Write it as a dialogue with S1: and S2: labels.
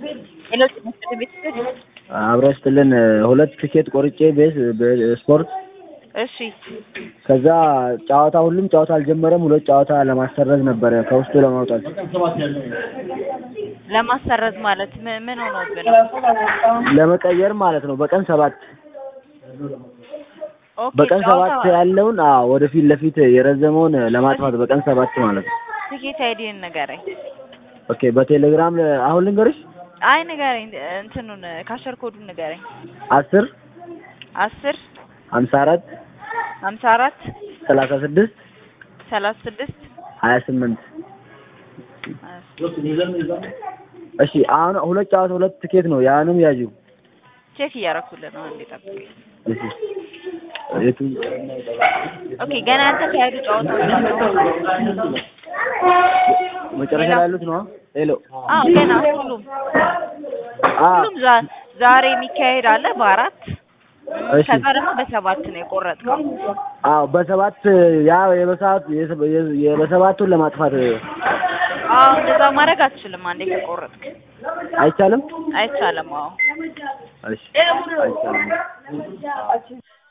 S1: ሄሎ ጤና ይስጥልኝ ቤተሰብ
S2: አብረ ስትልን ሁለት ትኬት ቆርጬ ቤት ስፖርት
S1: እሺ
S2: ከዛ ጨዋታ ሁሉም ጨዋታ አልጀመረም። ሁለት ጨዋታ ለማሰረዝ ነበረ ከውስጡ ለማውጣት
S1: ለማሰረዝ ማለት ምን ምን ሆኖብህ ነው?
S2: ለመቀየር ማለት ነው። በቀን ሰባት
S1: ኦኬ
S2: በቀን ሰባት
S1: ጨዋታ
S2: ያለውን አዎ ወደፊት ለፊት የረዘመውን ለማጥፋት በቀን ሰባት ማለት ነው።
S1: ትኬት አይዲን ንገረኝ።
S2: ኦኬ በቴሌግራም አሁን ልንገርሽ
S1: አይ ንገረኝ፣ እንትኑን ካሸር ኮዱን ንገረኝ።
S2: አስር
S1: አስር
S2: ሀምሳ አራት
S1: ሀምሳ አራት
S2: ሰላሳ ስድስት
S1: ሰላሳ ስድስት
S2: ሀያ ስምንት እሺ አሁን ሁለት ጨዋታ ሁለት ትኬት ነው። ያንም ያዡ
S1: ቼክ እያደረኩልህ ነው። አንዴ ጠብቅ።
S2: እሺ የቱ
S1: ኦኬ ገና ያልተካሄዱ ጨዋታዎች ናቸው።
S2: መጨረሻ ላይ ያሉት ነው። ሄሎ
S1: አዎ ገና ሁሉም
S2: አ
S1: ሁሉም ዛ- ዛሬ የሚካሄድ አለ በአራት
S2: እሺ
S1: ከዛ ደግሞ በሰባት ነው የቆረጥከው።
S2: አዎ በሰባት ያ የበሰባት የበሰባቱን ለማጥፋት
S1: አዎ እንደዛ ማድረግ አትችልም። አንዴ ከቆረጥክ
S2: አይቻልም።
S1: አይቻልም። አዎ
S2: እሺ አይቻልም።